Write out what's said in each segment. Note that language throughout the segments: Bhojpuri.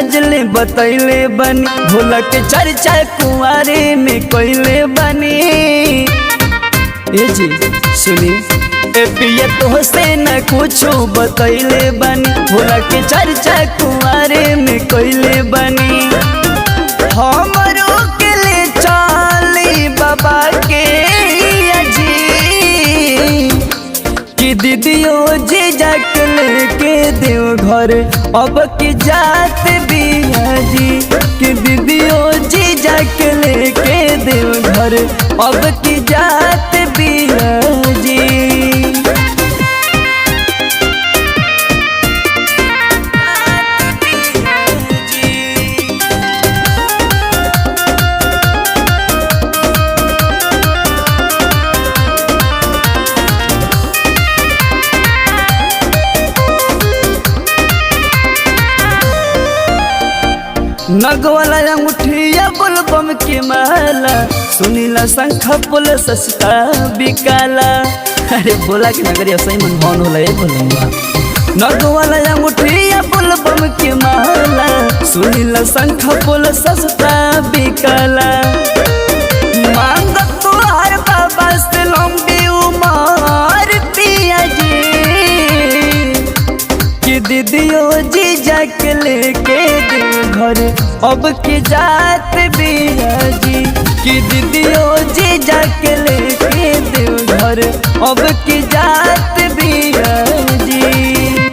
ले बतैले बनी भोला के चर्चा कुआरे में कैले बनी ए जी सुनी ए पिया तो से न कुछो बतैले बनी भोला के चर्चा कुआरे में कैले बनी हमरो के ले चाली बाबा के अजी कि दीदियो जी जाके लेके देव घर अब की जात बिया जी कि दीदियो जी जाके लेके देव घर अब की जात बिया जी नगवाला अंगूठिया बुलबम के माला सुनीला शंख पुल सस्ता बिकाला अरे बोला कि नगरी सही मन भवन होला ए बोलूंगा नगवाला अंगूठिया बुलबम के माला सुनीला शंख पुल सस्ता बिकाला मांग तो हर बाबा से लंबी उमर पिया जी कि दीदियो जी जाके लेके दे घर अब की जात बिया जी कि दीदियो जी जाके लेके दे घर अब की जात बिया जी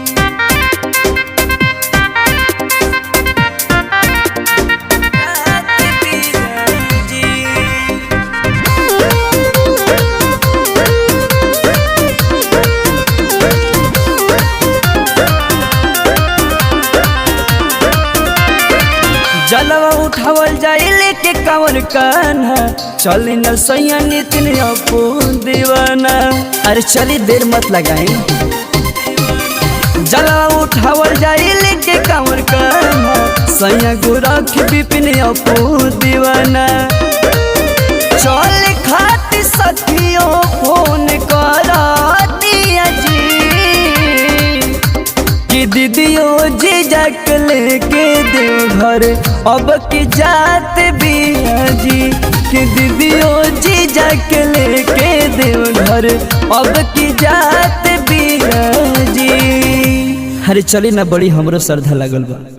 जलवा उठावल जाए लेके कांवर कान्हा चली न सैया नितिन अपू दीवाना अरे चली देर मत लगाई जलवा उठावल जाए लेके कांवर कान्हा सैया गोरख बिपिन अपू दीवाना चल खाती सखियों फोन करा दिया जी कि दीदियो जी जाके लेके देव घर अब की जात बिया जी कि दीदियो जी जाके लेके देव घर अब की जात बिया जी अरे चली ना बड़ी हमरो श्रद्धा लगल बा